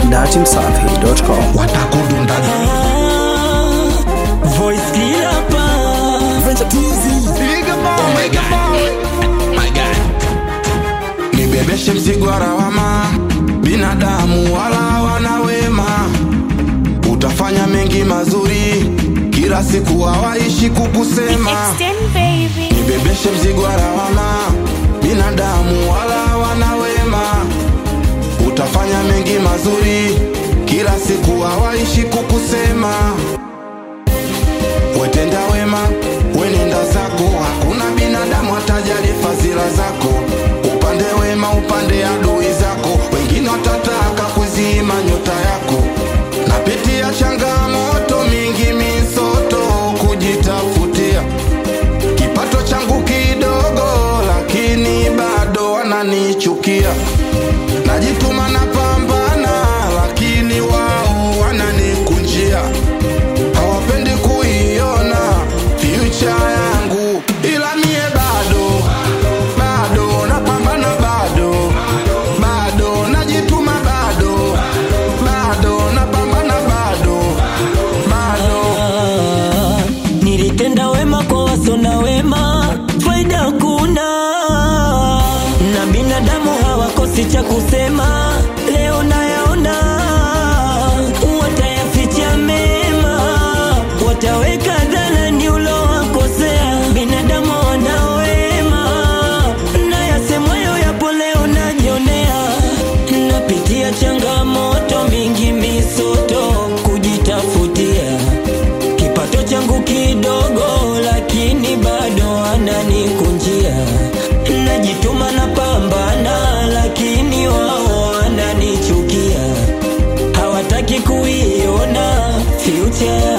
datimsafi.com. watakudundaga Voice killer pa Oh my God. My God. nibebeshe mzigo wa lawama binadamu wala wana wema utafanya mengi mazuri kila siku hawaishi kukusema Extend baby. nibebeshe mzigo wa lawama binadamu wala wana wema utafanya mengi mazuri kila siku hawaishi kukusema wetenda wema wenenda zako hakuna binadamu atajali fadhila zako upande wema upande adui zako wengine watataka kuzima nyota yako napitia changamoto mingi misoto kujitafutia kipato changu kidogo lakini bado wananichukia najituma na pambana lakini wao wananikunjia hawapendi kuiona future yangu ila mie bado bado napambana bado bado najituma bado bado napambana bado bado Ah, nilitenda wema kwa wasona wema faida kuna na binadamu hawakosi cha kusema leo nayaona watayaficha mema wataweka dhalani ulowakosea binadamu wana wema na yasemwayo yapo leo najionea napitia changamoto mingi misoto kujitafutia kipato changu kidogo lakini bado ananikunjia najituma na pambana lakini wao wananichukia hawataki kuiona future